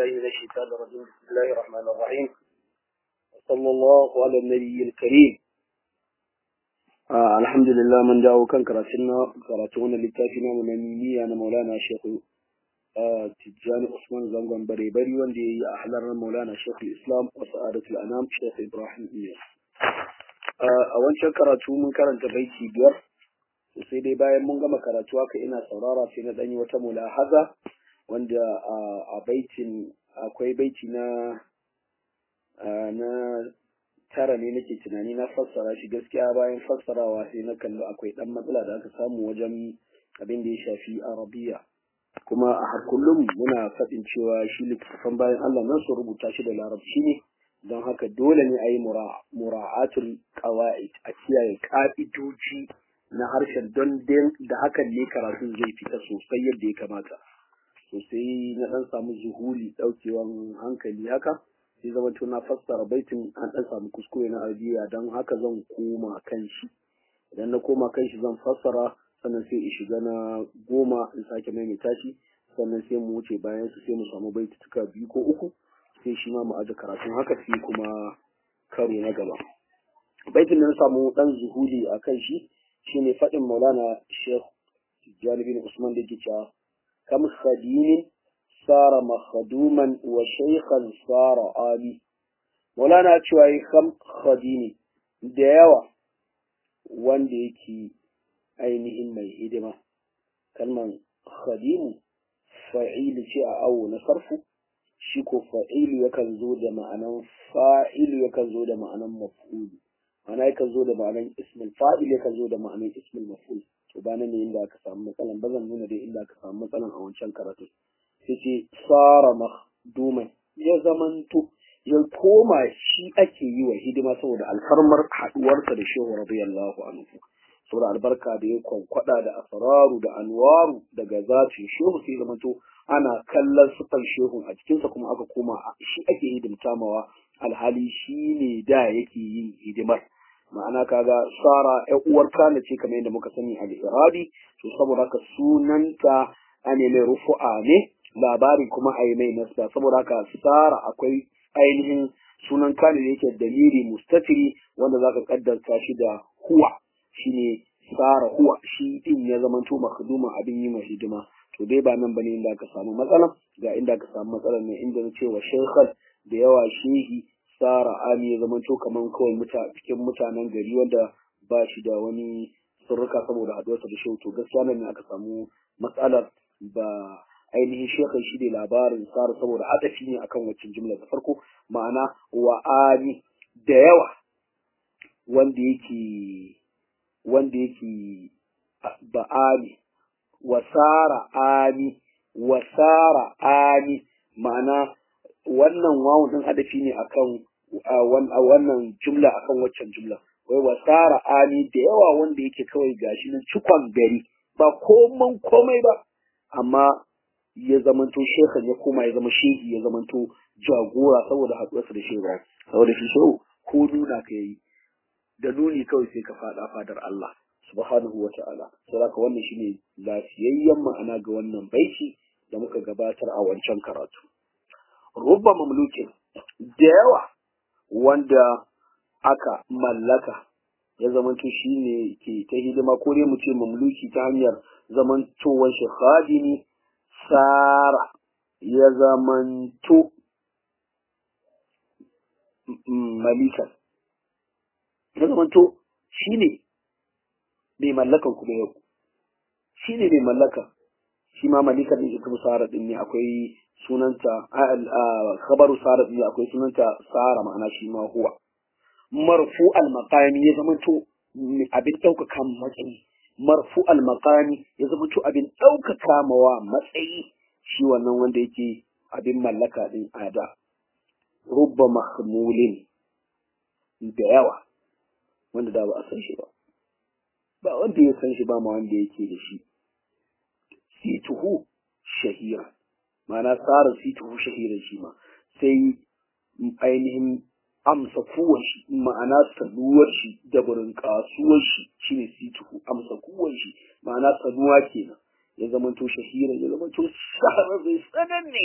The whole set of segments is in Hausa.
بالله من الشيطان الرجيم بسم الله الرحمن الرحيم وصلى الله على النبي الكريم آه الحمد لله من جاء كان كراتنا كراتونا للتافنا من النية أنا مولانا شيخ آه تجاني عثمان زنغان بري بري وندي أحلر مولانا شيخ الإسلام وسعادة الأنام شيخ إبراهيم إياس آه أولا كراتو من كرنت بيتي بير sai dai bayan mun gama karatu haka ina saurara sai na ɗanyi wata mulahaza wanda a baitin akwai baiti na na tara ne nake tunani na fassara shi gaskiya bayan fassarawa sai na kalli akwai ɗan matsala da aka samu wajen abin da ya shafi arabiya kuma a har kullum muna faɗin cewa shi littattafan bayan Allah nan su rubuta shi da larabci ne don haka dole ne a yi mura'atul qawa'id a kiyaye ka'idoji na harshen don da hakan ne karatun zai fita sosai yadda ya kamata sosai na dan samu zuhuri daukewan hankali haka sai zama to na fassara baitin an dan samu kuskure na arabiya don haka zan koma kan shi idan na koma kan shi zan fassara sannan sai in shiga na goma in sake maimaita shi sannan sai mu wuce bayan su sai mu samu baitutuka biyu ko uku sai shi ma mu aje karatun haka sai kuma karo na gaba baitin da na samu dan zuhuri a kan shi shine faɗin maulana sheikh tijjani bin usman da ke cewa kam khadimin sara makhaduman wa shaykhan sara ali maulana cewa yi kam khadimi da yawa wanda yake ainihin mai hidima kalman khadimu fa'ilu ce a awo na sarfu shi ko fa'ilu yakan zo da ma'anan fa'ilu yakan zo da ma'anan maf'ulu ma'ana yakan zo da ma'anan ismul fa'il yakan zo da ma'anan ismul maf'ul to ba nan ne inda aka samu matsalan ba zan nuna dai inda aka samu matsalan a wancan karatu sai ce sara mahduman ya zamanto ya koma shi ake yi wa hidima saboda alfarmar haduwarsa da shehu radiyallahu anhu saboda albarka da ya kwankwada da asraru da anwaru daga zatin shehu sai zamanto ana kallon sufan shehu a cikinsa kuma aka koma shi ake hidimta mawa alhali shi ne da yake yin hidimar ma'ana kaga sara ƴan uwar kana ce kamar yadda muka sani a iradi to saboda haka sunanta ane mai rufu'a ne labari kuma a yi mai nasba saboda haka sara akwai ainihin sunan kana da yake dalili mustatiri wanda zaka kaddarta shi da huwa shine sara huwa shi din ya zamanto makhduma abin yi mai hidima to dai ba nan bane inda aka samu matsala ga inda aka samu matsalar ne inda na ce wa shaykhal da yawa shehi tsara ami ya zama to kaman kawai cikin mutanen gari wanda ba shi da wani surruka saboda haduwarsa da shehu to gaskiya nan ne aka samu matsalar ba ainihin shekar shi ne labarin tsara saboda adafi ne akan waccan jimla da farko ma'ana wa ami da yawa wanda yake wanda yake ba ami wasara ami wasara ami ma'ana wannan wawun din adafi ne akan wannan jumla akan waccan jumla wai wasara ani da yawa wanda yake kawai gashi nan cikon gari ba koman komai ba amma ya zamanto shekhan ya koma ya zama shehi ya zamanto jagora saboda haɗuwarsa da shehu saboda shi shehu ko nuna ka yi da nuni kawai sai ka faɗa fadar Allah subhanahu wa ta'ala saboda wannan shine lafiyayyen ma'ana ga wannan baiti da muka gabatar a wancan karatu rubba mamlukin da yawa wanda aka mallaka ya zamanto shi ne ke ta hidima ko dai mu ce mamluki ta hanyar zamantowar shi khadimi sara ya zamanto malikan ya zamanto shi ne mai mallakan kuma yau shi ne mai mallaka shi ma malikan ɗin ita musara ɗin ne akwai sunanta khabaru sara ɗin akwai sunanta sara ma'ana shi ma huwa marfu al-maqami ya zama to abin ɗaukaka matsayi marfu al-maqami ya zama to abin ɗaukaka mawa matsayi shi wannan wanda yake abin mallaka ɗin ada rubba mahmulin da yawa wanda da ba a san shi ba ba wanda ya san shi ba ma wanda yake da shi situhu shahira ma'ana tsara situhu shahiran shi ma sai ainihin amsa kuwar shi ma'ana sanuwar shi da burin kasuwar shi shine situhu amsa kuwar shi ma'ana sanuwa kenan ya zamanto shahira ya zamanto shahararren sananne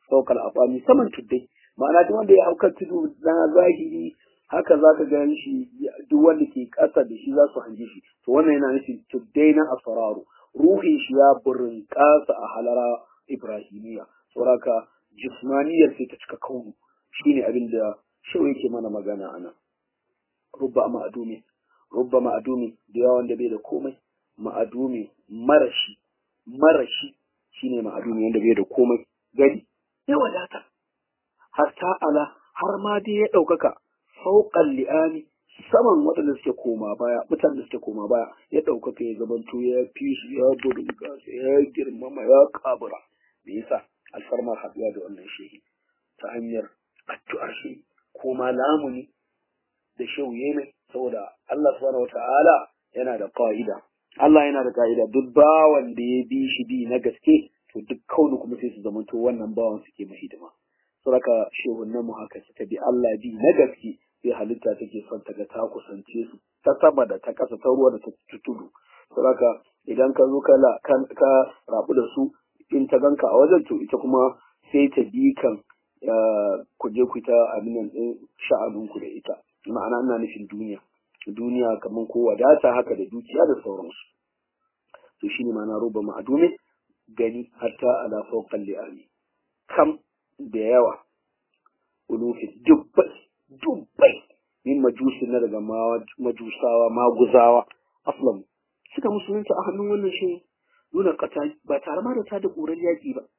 fawqa al-afami saman tuddai ma'ana duk wanda ya hauka tudu na zahiri haka za ka gan shi duk wanda ke ƙasa da shi za su hange shi to wannan yana nufin tuddai na asararu ruhin shi ya burin ƙasa a halara ibrahimiya sauraka jismaniyar sai ta cika kaunu shine abin da shau yake mana magana a nan rubba ma'adumi rubba ma'adumi da yawan da bai da komai ma'adumi marashi marashi shine ma'adumi wanda bai da komai gari ya wadata hatta ala har ma dai ya ɗaukaka fauƙan li'ani saman waɗanda suke koma baya mutanen da suke koma baya ya ɗaukaka ya zamanto ya fi su ya buringa ya girmama ya kabura me yasa alfarmar haɗuwa da wannan shehi ta hanyar addu'ar shi ko ma lamuni da shehu mai saboda Allah subhanahu wata'ala yana da ƙa'ida Allah yana da ƙa'ida duk bawan da ya bi shi bi na gaske to duk kaunu kuma sai su zamanto wannan bawan suke mai hidima saboda shehunan mu haka suka bi Allah bi na gaske sai halitta take son ta ga ta kusance su ta sama da ta ƙasa ta ruwa da ta tudu saboda idan ka zo ka ka rabu da su in ta ganka a wajen to ita kuma sai ta bi kan ku je ku ta abin nan din sha'anun ku da ita ma'ana ina nufin duniya duniya kamar ko wadata haka da dukiya da sauransu to shine ma'ana roba ma'adume gani hatta ala fawqal li'ami kam da yawa ulufin dubbai dubbai min majusi na daga majusawa maguzawa aslam suka musulunta a hannun wannan shi nuna kata ba tare ma da ta da ƙurar yaƙi ba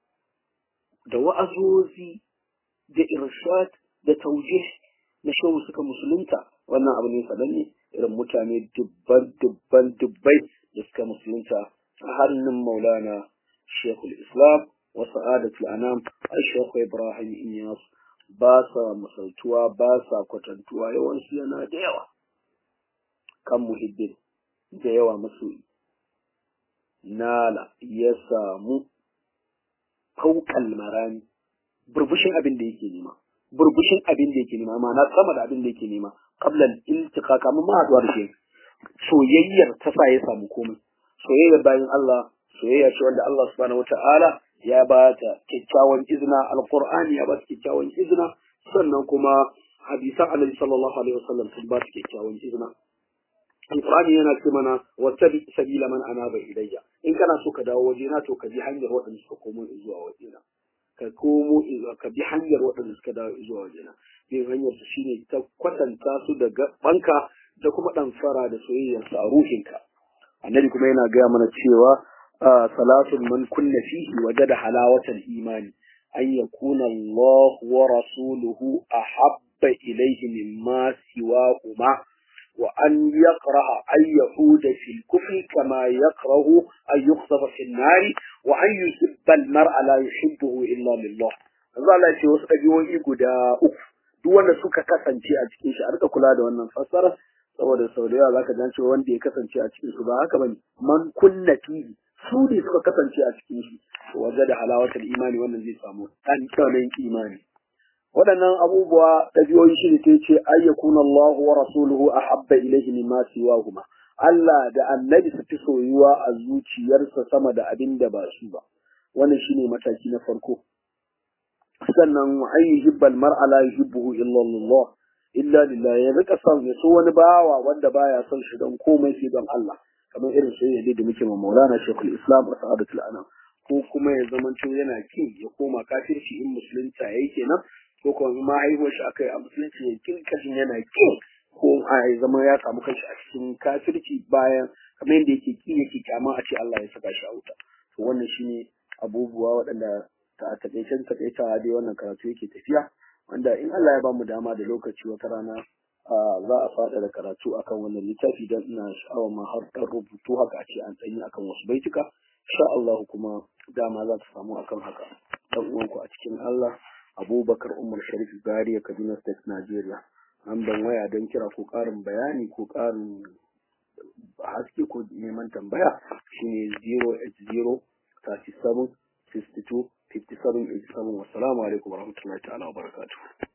da wa'azozi da irshad da tauje na shehu suka musulunta wannan abu ne sananne irin mutane dubban dubban dubbai da suka musulunta a hannun maulana shekul islam wa sa'adatul anam al-shekhu ibrahim inyas ba sa misaltuwa ba sa kwatantuwa yawansu yana da yawa kan muhibbin da yawa masoyi nala ya samu fauƙal marami burbushin abin da yake nema burbushin abin da yake nema ma'ana sama da abin da yake nema qablan iltiqa kamun ma haduwa da shi soyayyar ta sa ya samu komai soyayyar bayan Allah soyayya ce wanda Allah subhanahu wata'ala ya ba ta kyakkyawan izina alqur'ani ya ba ta kyakkyawan izina sannan kuma hadisan annabi sallallahu alaihi wasallam sun ba ta kyakkyawan izina alqur'ani yana ce mana wattabi sabila man anaba ilayya in kana so ka dawo wajena to ka bi hanyar waɗanda suka komo zuwa wajena ka komo ka bi hanyar waɗanda suka dawo zuwa wajena bin hanyar su shine ta kwatanta su da banka da kuma ɗamfara da soyayyar sa a ruhinka annabi kuma yana gaya mana cewa salatun man kunna fihi wajada halawatal imani an yakuna Allah wa rasuluhu ahabba ilayhi mimma siwahuma وأن يقرأ أن يعود في الكفر كما يكره أن يقذف في النار وأن يحب المرء لا يحبه إلا لله Allah Allah ce wasu ɗabi'o'i guda uku duk wanda suka kasance a cikin shi a rika kula da wannan fassara saboda sau da yawa zaka ji cewa wanda ya kasance a cikin su ba haka bane man kunna fihi su ne suka kasance a cikin shi waje da halawatul imani wannan zai samu ɗan imani waɗannan abubuwa ɗabi'o'i shi ne ta ce ayyakun Allah wa rasuluhu a habba ilaihi mimma siwahuma Allah da annabi su fi soyuwa a zuciyarsa sama da abin da ba su ba wannan shine mataki na farko sannan wa an yuhibba al-mar'a la yuhibbuhu illa Allah illa lillah ya rika son ya so wani bawa wanda baya son shi don komai sai don Allah kamar irin soyayya da muke ma Maulana Sheikhul Islam wa Sa'adatul Anam ko kuma ya zamanto yana kin ya koma kafirci in musulunta yayi kenan ko kuma ma haihuwar shi aka yi a musulunci ya kin kashin yana kin ko a ya zama ya samu kanshi a cikin kafirci bayan kamar yadda yake ki yake kyama a ce Allah ya saka shi a wuta to wannan shine abubuwa waɗanda ta taƙaicen taƙaitawa dai wannan karatu yake tafiya wanda in Allah ya ba mu dama da lokaci wata rana za a faɗa da karatu akan wannan littafi don ina sha'awar ma har ɗan rubutu haka a ce an tsanyi akan wasu baituka insha Allah kuma dama za ta samu akan haka dan uwanku a cikin Allah Abubakar Umar Sharif Zaria Kaduna State Nigeria an ban waya don kira ko ƙarin bayani ko ƙarin haske ko neman tambaya shine 080 37 62 57 87 wassalamu alaikum warahmatullahi ta'ala wa barakatuh